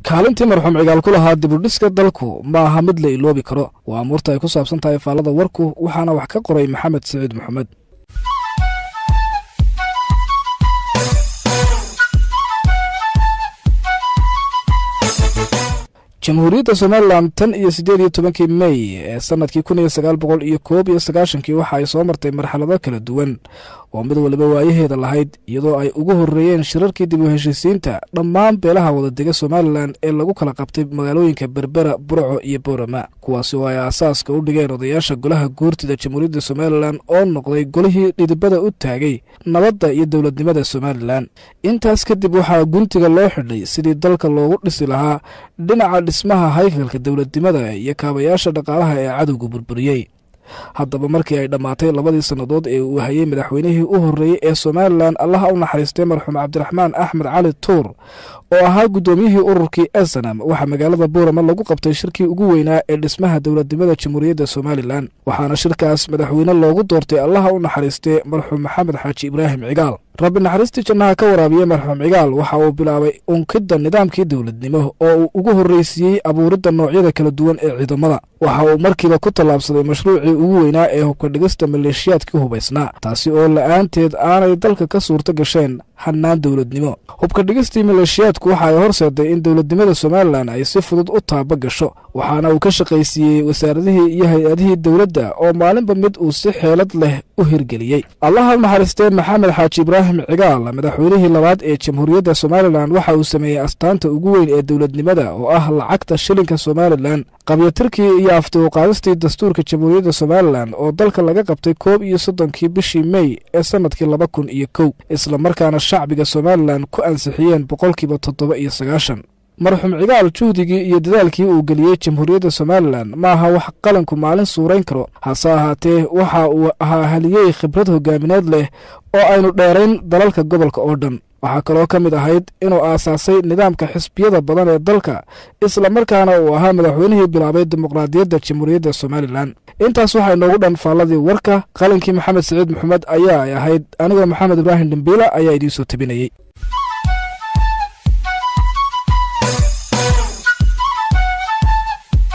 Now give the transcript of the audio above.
kaalintii marxuum cigaal ku lahaa dibudhiska dalku ma aha mid la iloobi karo waa amuurta ay ku saabsan tahay faallada warku waxaana wax ka qoray maxamed siciid maxamed jamhuuriyadda somalilan tan iyo siddeed iyo tobankii mey ee sanadkii kun iyo sagaal boqol iyo koob iyo sagaashankii waxa ay soo martay marxalado kala duwan oo mid waliba waayaheeda lahayd iyadoo ay ugu horreeyeen shirarkii dib u heshiisiinta dhammaan beelaha wadadega somalilan ee lagu kala qabtay magaalooyinka berbera burco iyo boorama kuwaasi oo ay aasaaska u dhigeen odayaasha golaha guurtida jamhuuriyadda somalilan oo noqday golihii dhidibada u taagay nabadda iyo dowladnimada somalilan intaas kadib waxaa guntiga loo xidhay sidii dalka loogu dhisi lahaa dhinaca dhismaha haykalka dowladnimada iyo kaabayaasha dhaqaalaha ee cadowga burburiyey haddaba markii ay dhammaatay labadii sannadood ee uu hayay madaxweynihii u horreeyey ee somalilan allaha u naxariistay marxuum cabdiraxmaan axmed cali tuur oo ahaa guddoomiyihii ururkii esanam waxaa magaalada buurama lagu qabtay shirkii ugu weynaa ee dhismaha dowladnimada jamhuuriyadda somalilan waxaana shirkaas madaxweyne loogu doortay allaha u naxariistay marxuum maxamed xaaji ibraahim cigaal rabbi naxariistii jannaha ka waraabiye marxuum cigaal waxa uu bilaabay unkidda nidaamkii dowladnimo oo uu ugu horreysiiyey abuuridda noocyada kala duwan ee ciidamada waxa uu markiiba ku tallaabsaday mashruucii ugu weynaa ee hubka dhigista maleeshiyaadkii hubaysnaa taasi oo la'aanteed aanay dalka ka suurto gasheen hannaan dowladnimo hubka dhigistii maleeshiyaadku waxa ay horseeday in dowladnimada somalilan ay si fudud u taaba gasho waxaana uu ka shaqaysiiyey wasaaradihii iyo hay-adihii dowladda oo maalinba mid uu si xeelad leh u hirgeliyey allaha u naxariistee maxamed xaaji ibraahim cigaal madaxweynihii labaad ee jamhuuriyadda somalilan waxa uu sameeyey astaanta ugu weyn ee dowladnimada oo ah lacagta shilinka somalilan qabyatirkii iyo aftiuqaadistii dastuurka jamhuuriyadda somalilan oo dalka laga qabtay koob iyo soddonkii bishii mey ee sannadkii laba kun iyo kow islamarkaana shacbiga somalilan ku ansixiyeen boqolkiiba toddoba iyo sagaashan marxuum cigaal juhdigii iyo dadaalkii uu geliyey jamhuuriyadda somalilan ma aha wax qalanku maalin suurayn karo hase ahaatee waxa uu ahaa haliyey khibrad hogaamineed leh oo aynu dheerayn dalalka gobolka oo dhan waxaa kaloo ka mid ahayd inuu aasaasay nidaamka xisbiyada badan ee dalka islamarkaana uu ahaa madaxweynihii bilaabay dimuqraadiyadda jamhuuriyadda somalilan intaas waxaa inoogu dhan faalladii warka qalinkii maxamed siciid maxamed ayaa ay ahayd anigoo maxamed ibraahim dhimbiila ayaa idiin soo tabinayey